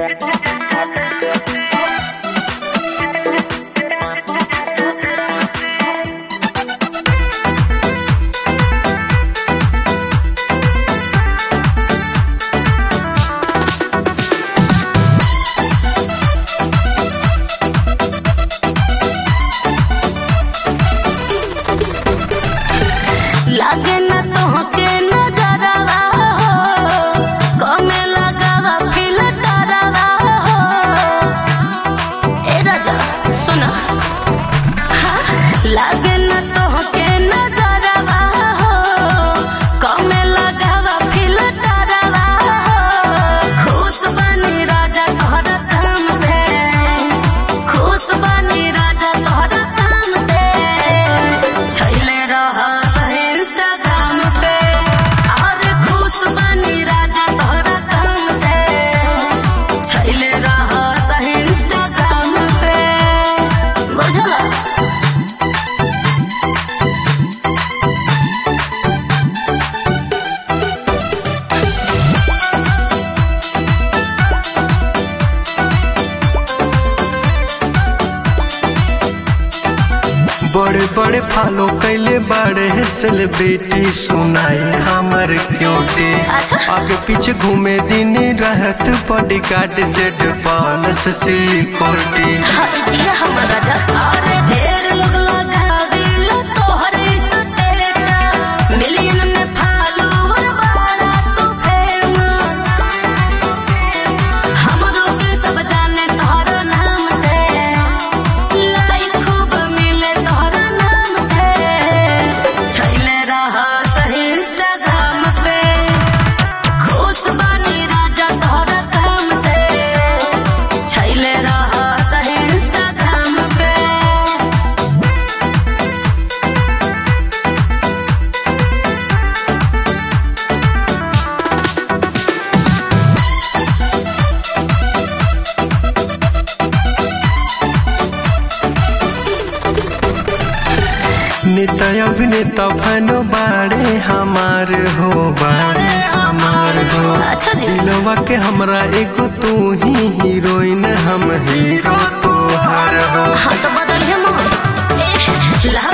लागे न तोहके नजरवा हो कमे लगावा फिल्टरवा हो ए राजा सुना हाँ, लागे न तोहके नजरवा हो कमे लगावा फिल्टरवा हो खुश बनी राजा तोहरा काम से खुश बनी राजा तोहरा काम से छैले रह इंस्टाग्राम पे और खुश बनी राजा तोहरा काम से छैले रह इंस्टाग्राम पे बुझला बड़े बड़े फॉलो कैले बड़े सेलिब्रिटी सुनाई हमर क्यूटी अच्छा। आगे पीछे घूमे दिन रहत bodyguard Z plus security हटिया हमर राजा अरे ढेर लोग लगाविल तोहर स्टेटस मिलियन में फॉलोवर बाड़ा तू फेमस हमरो के सब जाने तोहर नाम से लाइक खूब मिले तोहर नाम से छैले रह इंस्टाग्राम पे खुश बनी राजा तोहरा काम से छैले रह इंस्टाग्राम पे नेता अभिनेता फनो बाड़े हमार हो बाड़े हमार हो अच्छा जी दिलवा के हमरा एगो तू ही हीरोइन हम हीरो तोहर हो हाँ तो बदलिए मोहन